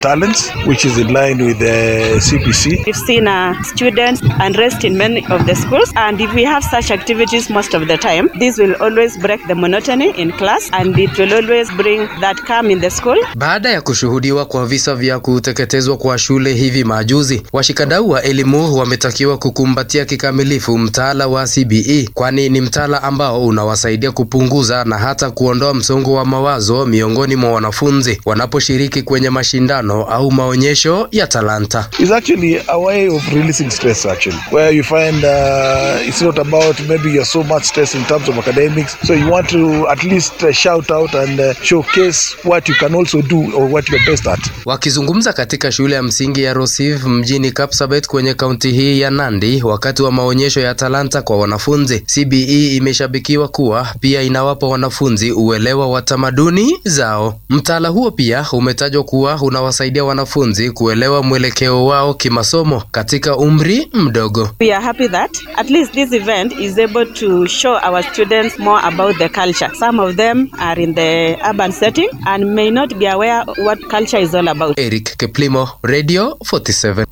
talents, which is in line with the CPC. We've seen uh, students unrest in many of the schools, and if we have such activities most of the time, this will always break the monotony in class and it will always bring that calm in the school. Baada ya kushuhudiwa kwa visa vya kuteketezwa kwa shule hivi majuzi, washikadau wa elimu wametakiwa kukumbatia kikamilifu mtaala wa CBE, kwani ni mtaala ambao unawasaidia kupunguza na hata kuondoa msongo wa mawazo miongoni mwa wanafunzi wanaposhiriki kwenye mashindano au maonyesho ya talanta. It's actually a way of releasing stress, actually, where you find uh, it's not about maybe you're so much stressed in terms of academics, so you want to at least uh, shout out and uh, showcase what you can also do or what you're best at. Wakizungumza katika shule ya msingi ya Rosiv mjini Kapsabet kwenye kaunti hii ya Nandi wakati wa maonyesho ya talanta kwa wanafunzi, CBE imeshabikiwa kuwa pia inawapa wanafunzi uelewa wa tamaduni zao. Mtaala huo pia umetajwa kuwa unawasaidia wanafunzi kuelewa mwelekeo wao kimasomo katika umri mdogo. We are happy that at least this event is able to show our students more about the culture. Some of them are in the urban setting and may not be aware what culture is all about. Eric Keplimo, Radio 47.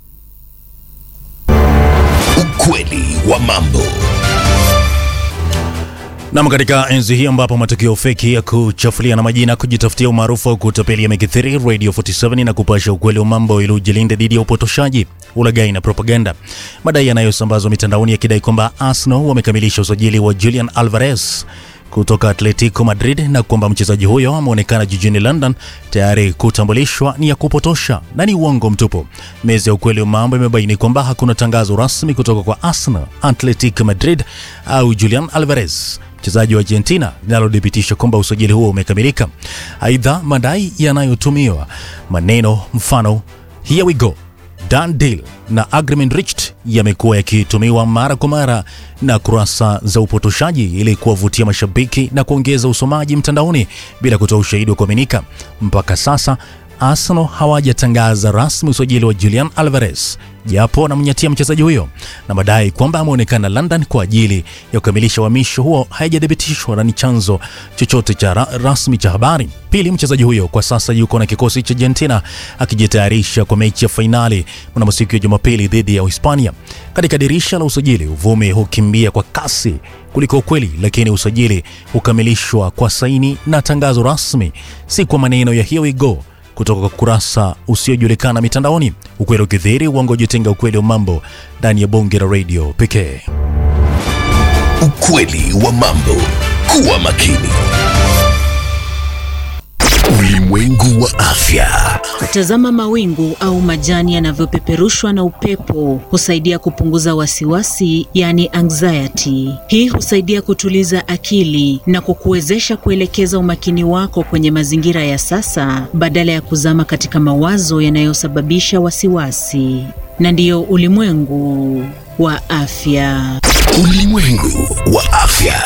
Ukweli wa mambo. Nam, katika enzi hii ambapo matukio feki ya kuchafulia na majina, kujitafutia umaarufu au kutapeli yamekithiri, Radio 47 na kupasha ukweli wa mambo ili ujilinde dhidi ya upotoshaji, ulaghai na propaganda. Madai yanayosambazwa mitandaoni yakidai kwamba Arsenal wamekamilisha usajili wa Julian Alvarez kutoka Atletico Madrid na kwamba mchezaji huyo ameonekana jijini London tayari kutambulishwa ni ya kupotosha na ni uongo mtupu. Meza ya ukweli wa mambo imebaini kwamba hakuna tangazo rasmi kutoka kwa Arsenal, Atletico Madrid au Julian Alvarez mchezaji wa Argentina linalothibitisha kwamba usajili huo umekamilika. Aidha, madai yanayotumiwa maneno mfano here we go done deal na agreement reached yamekuwa yakitumiwa mara kwa mara na kurasa za upotoshaji ili kuwavutia mashabiki na kuongeza usomaji mtandaoni bila kutoa ushahidi wa kuaminika. Mpaka sasa Arsenal hawajatangaza rasmi usajili wa Julian Alvarez japo wanamnyatia mchezaji huyo na madai kwamba ameonekana London kwa ajili ya kukamilisha uhamisho huo hayajathibitishwa na ni chanzo chochote cha ra rasmi cha habari. Pili, mchezaji huyo kwa sasa yuko na kikosi cha Argentina akijitayarisha kwa mechi ya fainali mnamo siku ya Jumapili dhidi ya Uhispania. Katika dirisha la usajili, uvumi hukimbia kwa kasi kuliko ukweli, lakini usajili hukamilishwa kwa saini na tangazo rasmi, si kwa maneno ya here we go kutoka kwa kurasa usiojulikana mitandaoni. Ukweli ukidhihiri, uongo ujitenga. Ukweli wa mambo ndani ya bonge la radio pekee. Ukweli wa mambo. Kuwa makini. Ulimwengu wa afya. Tazama mawingu au majani yanavyopeperushwa na upepo husaidia kupunguza wasiwasi, yani anxiety. Hii husaidia kutuliza akili na kukuwezesha kuelekeza umakini wako kwenye mazingira ya sasa badala ya kuzama katika mawazo yanayosababisha wasiwasi. Na ndiyo ulimwengu wa afya. Ulimwengu wa afya.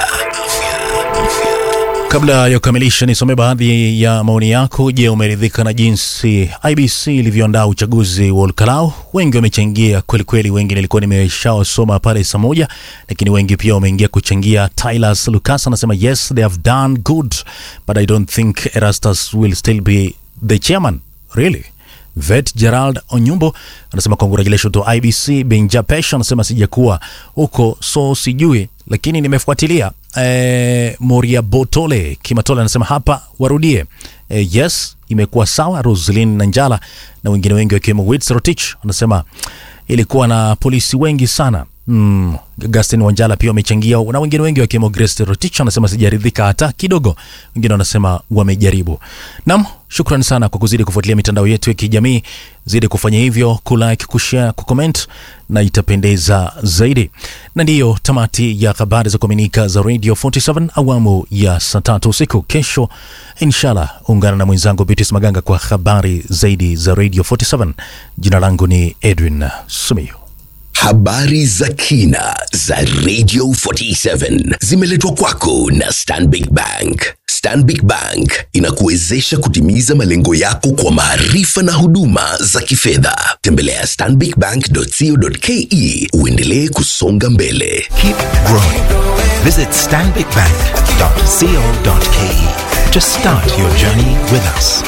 Kabla ya kukamilisha, nisome baadhi ya maoni yako. Je, umeridhika na jinsi IBC ilivyoandaa uchaguzi wa Olkalau? Wengi wamechangia kweli kweli, wengi nilikuwa nimeshawasoma pale saa moja, lakini wengi pia wameingia kuchangia. Tylas Lucas anasema yes they have done good but I don't think Erastus will still be the chairman really Vet Gerald Onyumbo anasema congratulations to IBC. Benja Pesha anasema sijakuwa huko so sijui, lakini nimefuatilia. E, Moria Botole Kimatole anasema hapa warudie. E, yes imekuwa sawa. Roslin Nanjala na wengine wengi wakiwemo Wits Rotich anasema ilikuwa na polisi wengi sana. Mm, Gastin Wanjala pia wamechangia na wengine wengi wakiwemo Grace Rotich anasema sijaridhika hata kidogo. Wengine wanasema wamejaribu. Naam, shukrani sana kwa kuzidi kufuatilia mitandao yetu ya kijamii. Zidi kufanya hivyo, kulike, kushare, kucomment na itapendeza zaidi. Na ndiyo tamati ya habari za kuaminika za Radio 47 awamu ya saa tatu usiku. Kesho inshallah ungana na mwenzangu Beatrice Maganga kwa habari zaidi za Radio 47. Jina langu ni Edwin Sumiyu. Habari za kina za Radio 47 zimeletwa kwako na Stanbic Bank. Stanbic Bank inakuwezesha kutimiza malengo yako kwa maarifa na huduma za kifedha. Tembelea stanbicbank.co.ke uendelee kusonga mbele. Keep growing. Visit stanbicbank.co.ke to start your journey with us.